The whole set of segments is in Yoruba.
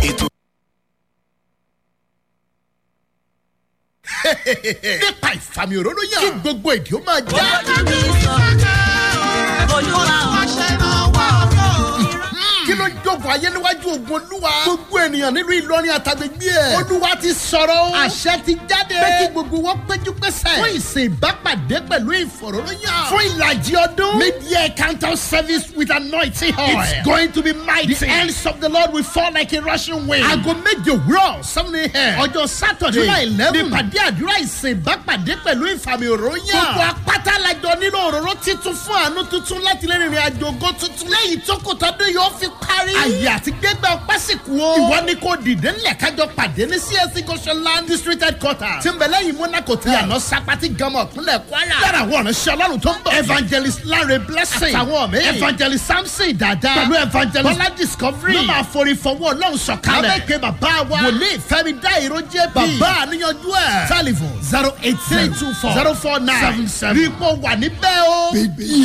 ètò. nípa ìfàmì òróró yàn kí gbogbo èdè ó máa já. kí ló ń jogun ayé níwájú ogun olúwa. gbogbo ènìyàn nílùú ìlọrin àtàgbègbè ẹ̀. olúwa ti sọ̀rọ̀ o. àṣẹ ti jáde. pé kí gbogbo wọn péjú pésẹ̀. fún ìsìn ìbápàdé pẹ̀lú ìfọ̀rọ̀lóyàn. fún ìlàjì ọdún. mid-year counter service with anointing oil. it's going to be mighty. the hands of the lord will fall like a rushing wind. aago méje òwúrọ̀ seven a.m. ọjọ́ sátọ̀dé july eleven. nípàdé àdúrà ìsìn ìbápàdé pẹ̀lú ìfàmì òróyàn. gbogbo apáta lajọ nílò òróró titun fún àánú tuntun láti lè rìnrìn àjò ògo tuntun. lẹ́yìn tó kò tọ́dún yóò fi parí. àyè àti gbégbá ọpẹ́ sì kú o. ìwọ ni kò dìde ńlẹ̀ kájọ pàdé ní csc goshenland district headquarters. tí ń bẹ lẹ́yìn monaco tí àná sapati gamọ ìpínlẹ̀ kwara. yàrá àwọn ọ̀nà ṣe ọlọ́run tó ń bọ̀. evangelist lanre blessing. àtàwọn mi. evangelist samson dada. pẹ̀lú evangelist bọ́lá discovery. ló máa forí fọwọ́ ọlọ́run sọ̀kalẹ̀. abẹ́kẹ́ bàbá wa. wòlíì fẹ́mi dá ìró jẹ́ bí. bàbá àníyànjú ẹ̀. telephone zero eight three two four zero four nine seven seven. rí i pọ̀ wà níbẹ̀ o.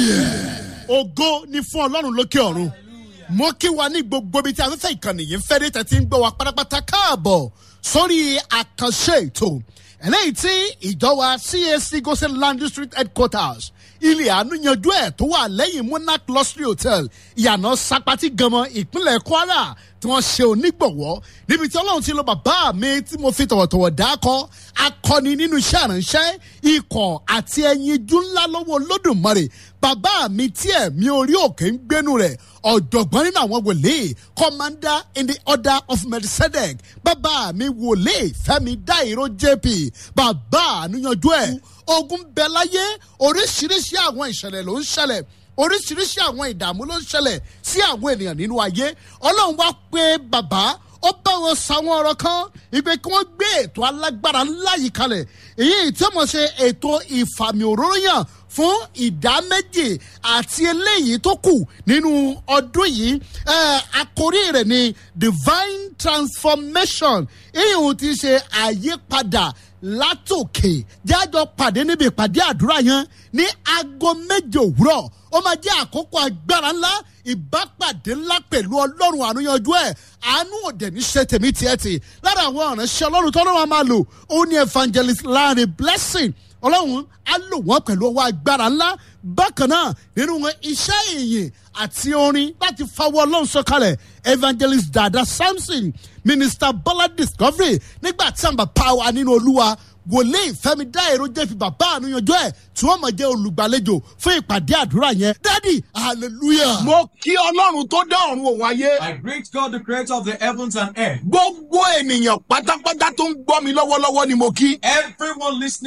ògo ni fún ọlọ́run lókè ọ̀run mo kí wa ní gbogbo ibi tí afẹ́fẹ́ ìkànnì yìí ń fẹ́ dé tẹ̀tí ń gbọ́ wa pátápátá káàbọ̀ sórí àkànṣe ètò eléyìí tí ìjọ wa cac gosen land district headquarters ilé àánú yanjú ẹ̀ tó wà lẹ́yìn monarch luxury hotel ìyànà sapati ganmọ ìpínlẹ̀ kwara tí wọ́n ṣe onígbọ̀wọ́ níbi tí ọlọ́run ti lo bàbá mi tí mo fi tọ̀wọ̀tọ̀wọ̀ dákọ́ akọni nínú iṣẹ́ àránṣẹ́ ikọ̀ àti ẹyin ijú ńlá lọ́wọ́ olódùmarè bàbá mi tí ẹ̀mí orí òkè ń gbénu rẹ̀ ọ̀jọ̀gbọ́n nínú àwọn wòlíì commander in the order of melchizedek bàbá mi wòlíì fẹ́mi dáìró jp bàbá àníyànjú ẹ̀ ogun bẹ láyé oríṣiríṣi àwọn ìṣẹ̀lẹ̀ ló ń ṣẹlẹ̀ oríṣiríṣi àwọn ìdààmú ló ń ṣẹlẹ̀ sí àwọn ènìyàn nínú ayé ọlọ́run wá pé bàbá ó bá wọn sàwọn ọ̀rọ̀ kan ìgbé kí wọ́n gbé ètò alágbára ńlá yìí kalẹ̀ èyí tí wọ́n ṣe ètò ìfàmì òróró yàn fún ìdá méjì àti eléyìí tó kù nínú ọdún yìí àkórí rẹ̀ ni divine transformation ìhùn ti ṣe àyípadà látòkè jájọ pàdé níbi ìpàdé àdúrà yẹn ní aago méje òwúrọ̀ ó máa jẹ́ àkókò agbára ńlá ìbápàdé ńlá pẹ̀lú ọlọ́run àníyànjú ẹ̀ àánú òde ní ṣe tèmi tiẹ̀ tì lára àwọn ọ̀ránṣẹ́ ọlọ́run tó lọ́wọ́ máa lò ó ní evangelist larry blessing ọlọ́run á lò wọ́n pẹ̀lú ọwọ́ agbára ńlá bákan náà nínú wọn iṣẹ́ ìyìn àti orin láti fawọ́ ọlọ́run sọ̀kalẹ̀ evangelist dada samson minister bọ́lá discovery nígbà tí àǹbà power nínú olúwa wòlíì fẹmi dá èrò jẹ́ fi bàbá àníyànjọ ẹ̀ tí wọ́n mọ̀ jẹ́ olùgbàlejò fún ìpàdé àdúrà yẹn dádì hallelujah. mo kí ọlọ́run tó dá ọ̀run òun ayé. I greet God, the creator of the heavens and earth. gbogbo ènìyàn pátápátá tó ń gbọ́ mi lọ́wọ́lọ́wọ́ ni mo kí. Everyone listening.